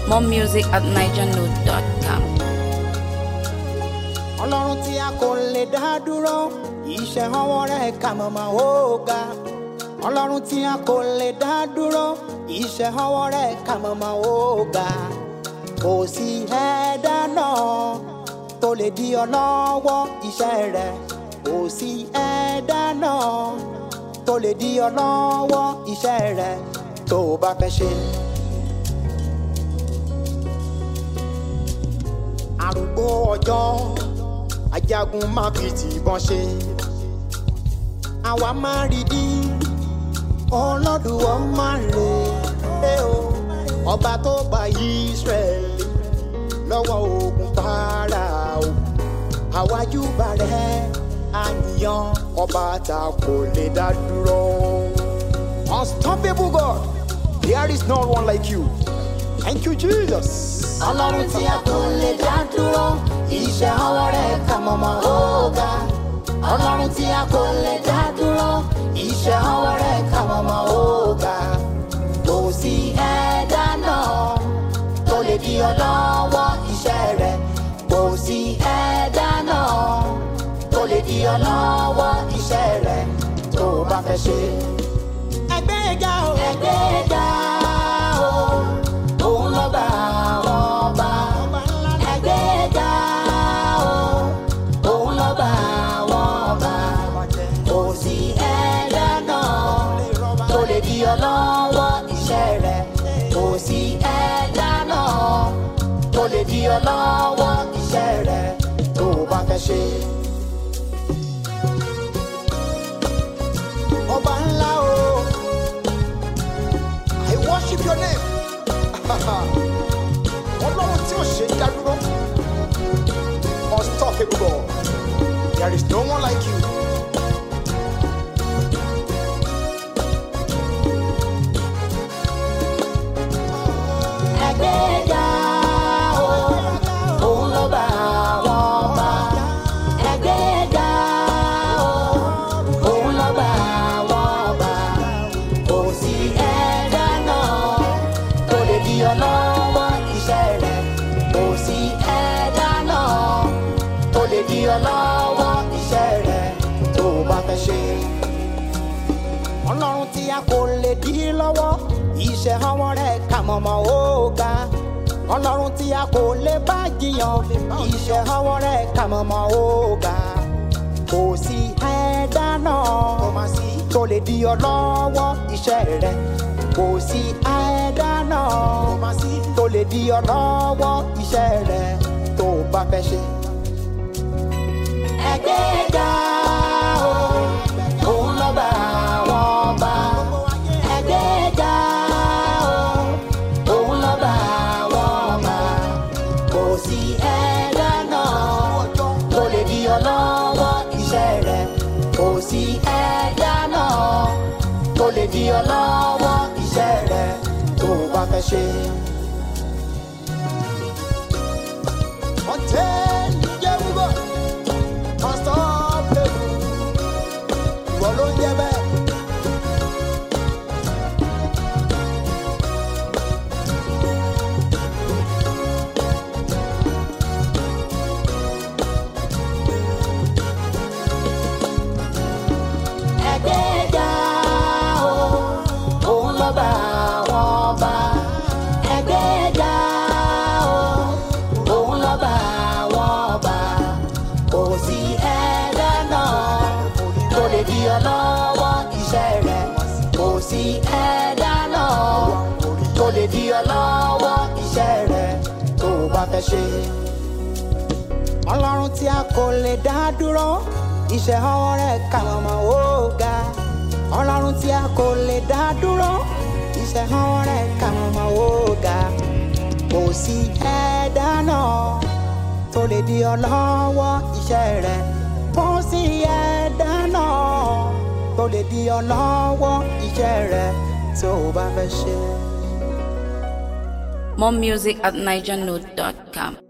More music at nigernote.com. ọlọ́run tí a kò lè dá dúró iṣẹ́ ọwọ́ rẹ̀ kà mọ̀mọ́ ó ga ọlọ́run tí a kò lè dá dúró iṣẹ́ ọwọ́ rẹ̀ kà mọ̀mọ́ ó ga kò sí ẹ̀dá náà tó lè di ọ lọ́wọ́ iṣẹ́ rẹ̀ kò sí ẹ̀dá náà tó lè di ọ lọ́wọ́ iṣẹ́ rẹ̀ tó o bá fẹ́ ṣe. arúgbó ọjọ́ ajagun má fi tìbọn ṣe àwa máa rí di ọlọ́dúnwọ́ máa lè lé o ọba tó gba Ísírẹ́lì lọ́wọ́ ogun Fáráò àwájú bàrẹ́ àníyàn ọba tá kò lè dá dúró. Unstoppable God, there is no one like you. Thank you, Jesus. ọlọ́run tí a kò lè dá dúró iṣẹ́ ọwọ́ rẹ̀ kà mọ̀mọ́ ọ̀gá. ọlọ́run tí a kò lè dá dúró iṣẹ́ ọwọ́ rẹ̀ kà mọ̀mọ́ ọ̀gá. kò sí ẹ̀dá náà tó lè di ọ lọ́wọ́ iṣẹ́ rẹ̀. kò sí ẹ̀dá náà tó lè di ọ lọ́wọ́ iṣẹ́ rẹ̀ tó o bá fẹ́ ṣe. ẹgbẹ́ ga o. ẹgbẹ́ ga o. òun ló bá àwọn ọba. ẹgbẹ́ ga o. òun ló bá àwọn ọba. kò sí ẹ̀dá náà tó lè di ọ lọ́wọ́ iṣẹ́ rẹ̀. kò sí ẹ̀dá náà tó lè di ọ lọ́wọ́ iṣẹ́ rẹ̀ tó o bá fẹ́ ṣe. ọba ńlá o. I worship your name. Ọlọ́run tí ò ṣe ń dádúró. Unstoppable God. There is no one like you. Ẹgbẹ́ga o, òun ló bá àwọn ọba. Ẹgbẹ́ga o, òun ló bá àwọn ọba. Kò sí ẹ̀dá náà tó lè di ọ lọ́wọ́ iṣẹ́ rẹ̀. Kò sí ẹ̀dá náà tó lè di ọ lọ́wọ́ iṣẹ́ rẹ̀ tó o bá fẹ́ ṣe. Ọlọ́run tí a kò lè dí lọ́wọ́ iṣẹ́ ọwọ́ rẹ̀ kà mọ̀mọ́ ó ga. Ọlọ́run tí a kò lè bá jiyàn iṣẹ́ ọwọ́ rẹ̀ kà mọ̀mọ́ ó ga. Kò sí ẹ̀dá náà tó lè di ọ lọ́wọ́ iṣẹ́ rẹ̀. Kò sí ẹ̀dá náà tó lè di ọ lọ́wọ́ iṣẹ́ rẹ̀ tó o bá fẹ́ ṣe. Ẹgbẹ́ ga o, òun ló bá àwọn ọba. Ẹgbẹ́ ga o, òun ló bá àwọn ọba. Kò sí ẹ̀dá náà tó lè di ọ lọ́wọ́ iṣẹ́ rẹ̀. Kò sí ẹ̀dá náà tó lè di ọ lọ́wọ́ iṣẹ́ rẹ̀ tó o bá fẹ́ ṣe. Ọ̀tẹ̀ jẹ́ wúgọ̀, unstoppable, ìwọ ló ń jẹ́ bẹ́ẹ̀. Ẹgbẹ́ga o, òun ló bá àwọn ọba. Ẹgbẹ́ga o, òun ló bá àwọn ọba. Kò sí ẹ̀dá náà tó lè di ọ lọ́wọ́ iṣẹ́ rẹ̀. Kò sí ẹ̀dá náà tó lè di ọ lọ́wọ́ iṣẹ́ rẹ̀ tó o bá fẹ́ ṣe ọlọ́run tí a kò lè dá dúró iṣẹ́ ọwọ́ rẹ̀ kà mọ̀mọ́ ó ga ọlọ́run tí a kò lè dá dúró iṣẹ́ ọwọ́ rẹ̀ kà mọ̀mọ́ ó ga kò sí ẹ̀dá náà tó lè di ọ lọ́wọ́ iṣẹ́ rẹ̀ kò sí ẹ̀dá náà tó lè di ọ lọ́wọ́ iṣẹ́ rẹ̀ tó o bá fẹ́ ṣe. More music at nigernote.com.